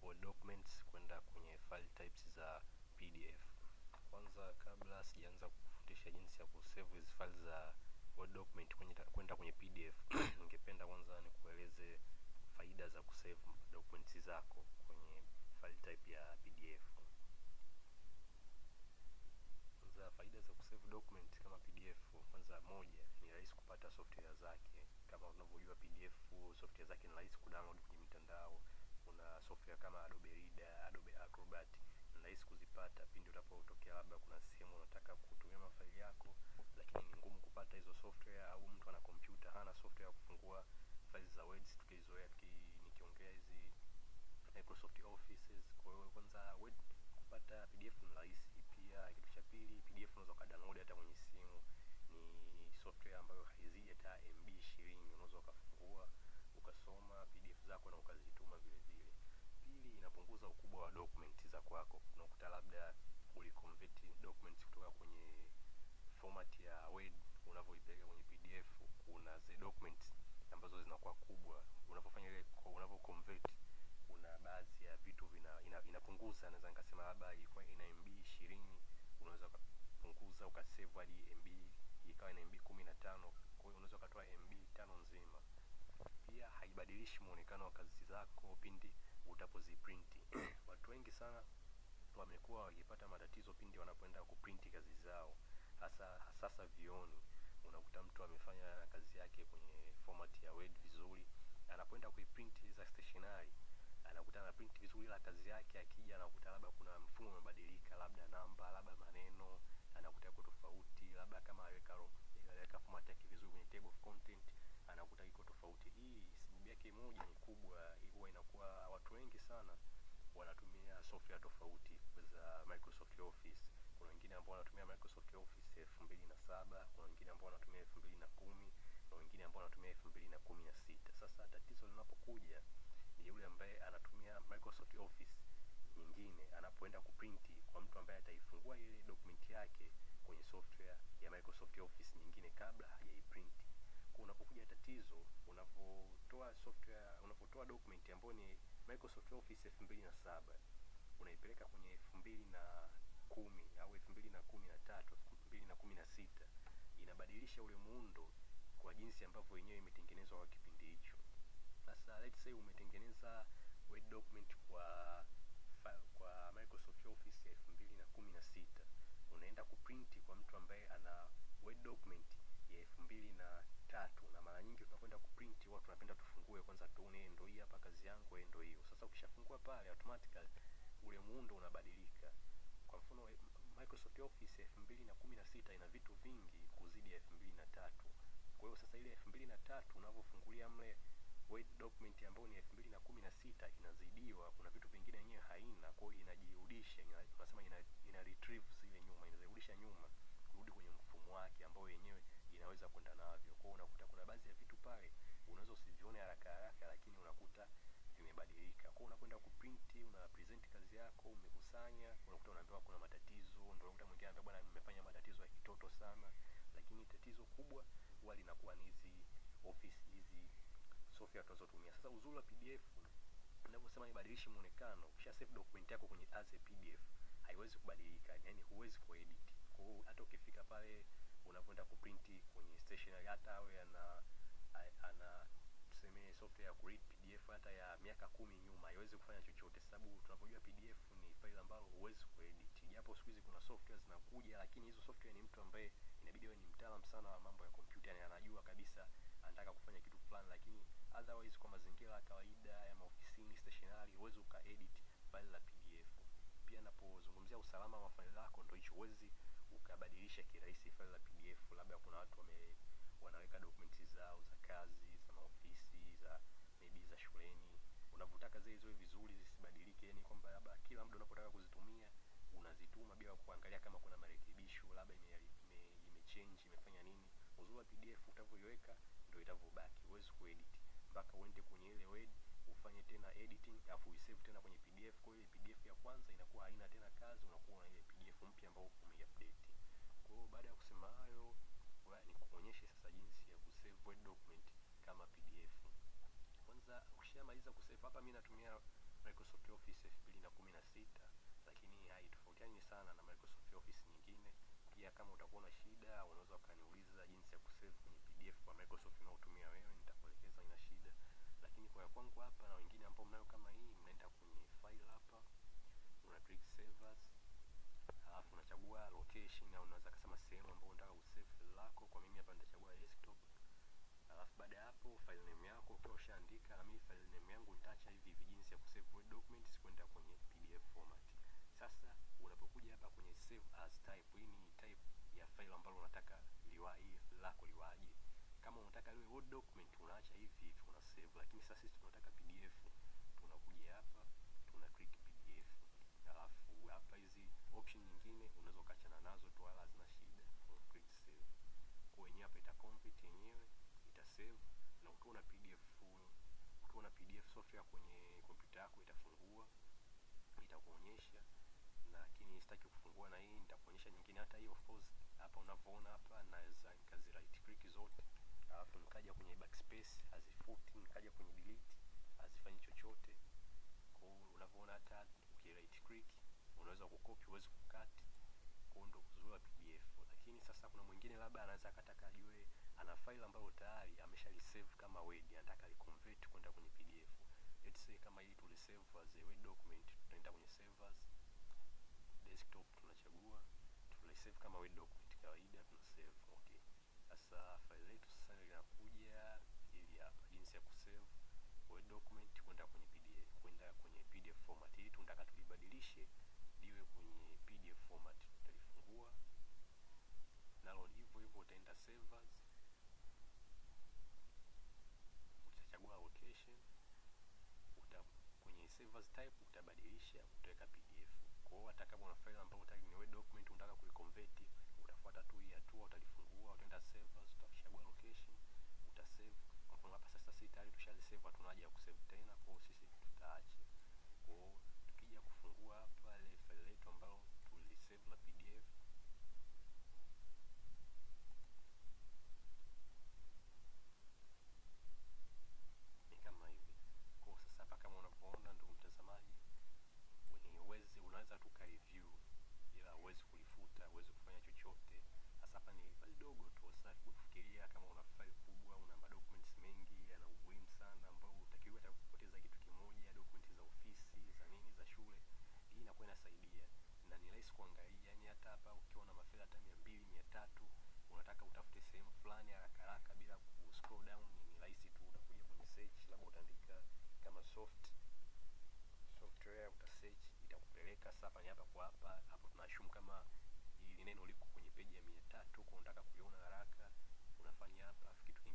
Word documents kwenda kwenye file types za PDF. Kwanza kabla sijaanza kufundisha jinsi ya kusave hizi files za Word document kwenye kwenda kwenye PDF, ningependa kwanza nikueleze faida za kusave documents zako kwenye file type ya PDF. Kwanza faida za kusave document kama PDF, kwanza moja ni rahisi kupata software zake. Kama unavyojua PDF software zake ni rahisi kudownload kwenye mitandao. Kuna software kama Adobe Reader, Adobe Acrobat ni rahisi kuzipata pindi unapotokea labda kuna sehemu unataka kutumia mafaili yako, lakini ni ngumu kupata hizo software, au mtu ana kompyuta hana software ya kufungua files za Word tukizoea nikiongea hizi Microsoft Offices. Kwa hiyo kwanza Word kupata PDF ni rahisi. Pia kitu cha pili, PDF unaweza ukadownload hata kwenye simu. Ni software ambayo haizidi hata MB 20, unaweza ukafungua ukasoma PDF zako na ukazituma vile vile. Pili, inapunguza ukubwa wa documents za kwako. Unakuta labda uliconvert documents kutoka kwenye format ya Word unavyoipeleka kwenye PDF, kuna zile documents ambazo zinakuwa kubwa. Unapofanya ile unavyoconvert, kuna baadhi ya vitu vina ina, inapunguza. Naweza nikasema labda ilikuwa ina MB 20, unaweza ukapunguza ukasave hadi MB ikawa ina MB 15. Kwa hiyo unaweza ukatoa MB tano nzima. Pia haibadilishi muonekano wa kazi zako pindi utapoziprinti. Watu wengi sana wamekuwa wakipata matatizo pindi wanapoenda kuprinti kazi zao, hasa hasa vioni. Unakuta mtu amefanya kazi yake kwenye format ya Word vizuri, anapoenda kuiprint za stationery anakuta ana print vizuri, ila kazi yake akija anakuta labda kuna mfumo umebadilika, labda namba, labda maneno anakuta yako tofauti, labda kama aliweka aliweka format yake vizuri kwenye table of content anakuta iko tofauti. Hii sababu yake moja ni kubwa, huwa inakuwa watu wengi sana wanatumia software tofauti za Microsoft Office. Kuna wengine ambao wanatumia Microsoft Office elfu mbili na saba kuna wengine ambao wanatumia elfu mbili na kumi na wengine ambao wanatumia elfu mbili na kumi na sita Sasa tatizo linapokuja ni yule ambaye anatumia Microsoft Office nyingine, anapoenda kuprinti kwa mtu ambaye ataifungua ile document yake kwenye software ya Microsoft Office nyingine kabla hajaiprinti. Kwa unapokuja tatizo, unapotoa software, unapotoa document ambayo ni Microsoft Office elfu mbili na saba unaipeleka kwenye elfu mbili na kumi au elfu mbili na kumi na tatu elfu mbili na kumi na sita inabadilisha ule muundo kwa jinsi ambavyo yenyewe imetengenezwa kwa kipindi hicho. Sasa let's say umetengeneza Word document kwa kwa Microsoft Office elfu mbili na kumi na sita unaenda kuprinti kwa mtu ambaye ana Word document ya elfu mbili na tatu na mara nyingi tunakwenda kuprinti watu tunapenda tufungue kwanza tuone ndio hii hapa kazi yangu, ndio hiyo. Sasa ukishafungua pale automatically ule muundo unabadilika. Kwa mfano Microsoft Office elfu mbili na kumi na sita ina vitu vingi kuzidi elfu mbili na tatu Kwa hiyo sasa ile elfu mbili na tatu unavyofungulia mle Word document ambayo ni elfu mbili na kumi na sita inazidiwa, kuna vitu vingine yenyewe haina, kwa hiyo inajirudisha, tunasema ina, ina retrieve zile nyuma, inazirudisha nyuma kurudi kwenye mfumo wake ambao yenyewe inaweza kwenda navyo. Kwa hiyo unakuta kuna baadhi ya vitu pale unaweza usivione haraka haraka, lakini unakuta vimebadilika. Kwa hiyo unakwenda kuprinti, una present kazi yako, umekusanya, unakuta unaambiwa kuna matatizo, ndio unakuta mwingine anambia bwana, nimefanya matatizo ya kitoto sana, lakini tatizo kubwa huwa linakuwa ni hizi office hizi software tunazotumia. Sasa uzuri wa PDF ninavyosema ibadilishi muonekano, ukisha save document yako kwenye as a PDF haiwezi kubadilika, yani huwezi kuedit. Kwa hiyo hata ukifika pale unapoenda kuprinti kwenye stationery, hata awe ana ana tuseme software ya kuread PDF hata ya miaka kumi nyuma haiwezi kufanya chochote, sababu tunapojua PDF ni file ambalo huwezi kuedit. Japo siku hizi kuna software zinakuja, lakini hizo software ni mtu ambaye inabidi awe ni mtaalamu sana wa mambo ya kompyuta, yani anajua kabisa anataka kufanya kitu fulani, lakini otherwise kwa mazingira ya kawaida ya maofisini stationery, huwezi ukaedit file la PDF. Pia napozungumzia usalama wa faili lako, ndio hicho, huwezi ukabadilisha kirahisi file la PDF. Labda kuna watu wame wanaweka documents zao za kazi za maofisi za maybe za shuleni, unavutaka zile ziwe vizuri zisibadilike, yani kwamba labda kila muda unapotaka kuzitumia unazituma bila kuangalia kama kuna marekebisho, labda ime, ime, ime change imefanya nini. Uzuri wa PDF utavyoiweka ndio itavyobaki, huwezi kuedit mpaka uende kwenye ile Word ufanye tena editing afu uisave tena kwenye PDF. Kwa hiyo PDF ya kwanza inakuwa haina tena kazi, unakuwa na ile PDF mpya ambayo umeiupdate. Kwa hiyo baada ya kusema hayo, nikuonyeshe sasa jinsi ya kusave Word document kama PDF. Kwanza ukishamaliza kusave, hapa mimi natumia Microsoft Office elfu mbili na kumi na sita lakini haitofautiani sana na Microsoft Office nyingine. Pia kama utakuwa na shida, unaweza ukaniuliza jinsi ya kusave kwenye PDF kwa Microsoft unaotumia wewe, nitakuelekeza, ina shida. Lakini kwa ya kwangu hapa na wengine ambao mnayo kama hii, mnaenda kwenye file hapa, una click save as, alafu unachagua location au unaweza kusema sehemu ambayo unataka kusave file lako. Kwa mimi hapa nitachagua desktop. Alafu baada ya hapo file name yako ukiwa ushaandika, na mimi file name yangu nitaacha hivi hivi jinsi ya kusave word documents kwenda kwenye PDF format. Sasa unapokuja hapa kwenye save as type, hii ni type ya file ambalo unataka liwa hii file lako liwaje. Kama unataka liwe word document unaacha hivi hivi una save, lakini sasa sisi tunataka PDF, tunakuja hapa tuna click PDF. Alafu hapa hizi option nyingine unaweza ukaachana nazo tu, wala hazina shida, una click save. Kwa yenyewe hapa ita convert yenyewe ita save, na ukiwa na PDF ukiwa na PDF software kwenye kompyuta yako itafungua itakuonyesha lakini sitaki kufungua na hii nitakuonyesha nyingine hata hii of course hapa unavyoona hapa naweza nikazi right click zote alafu nikaja kwenye backspace hazifuti nikaja kwenye delete hazifanyi chochote kwa hiyo unavyoona hata uki right click unaweza kucopy uweze kukati kwa ndo uzuri wa PDF lakini sasa kuna mwingine labda anaweza akataka ajue ana file ambayo tayari ameshalisave kama Word anataka liconvert kwenda kwenye PDF let's say kama hii tulisave as a Word document tunaenda kwenye save as desktop tunachagua tulisave kama Word document kawaida tuna save okay sasa file letu sasa linakuja ili hapa jinsi ya kusave Word document kwenda kwenye PDF kwenda kwenye PDF format hii tunataka tulibadilishe liwe kwenye PDF format tutalifungua nalo hivyo hivyo utaenda save as utachagua location uta kwenye save as type utabadilisha utaweka PDF. Kwa hiyo hata kama una file ambayo unataka ni word document unataka kuiconvert, utafuata tu hii hatua, utalifungua, utaenda save as, utachagua location, utasave. Kwa mfano hapa sasa sisi tayari tushalisave, hatuna haja ya kusave tena, kwa hiyo sisi tutaacha. Kwa hiyo tukija kufungua hapa ile file letu ambalo tulisave la PDF ni kama hivi. Kwa sasa hapa kama unavyoona, ndugu mtazamaji, ni uwezi unaweza tu ka review, ila huwezi kulifuta, huwezi kufanya chochote. Sasa hapa ni file dogo tu. Sasa kufikiria kama una file kubwa, una documents mengi, yana umuhimu sana ambao utakiwa hata kupoteza kitu kimoja, documents za ofisi, za nini, za shule. Hii inakuwa inasaidia na ni rahisi kuangalia, yani hata hapa ukiwa na mafaili hata 200, 300 unataka utafute sehemu fulani haraka haraka bila ku scroll down, ni rahisi tu, utakuja kwenye search, labda utaandika kama soft software, uta search itakupeleka sasa hapa ni hapa kwa hapa hapo. Tunashumu kama hili neno liko kwenye peji ya 300 kwa unataka kuliona haraka, unafanya hapa. Kitu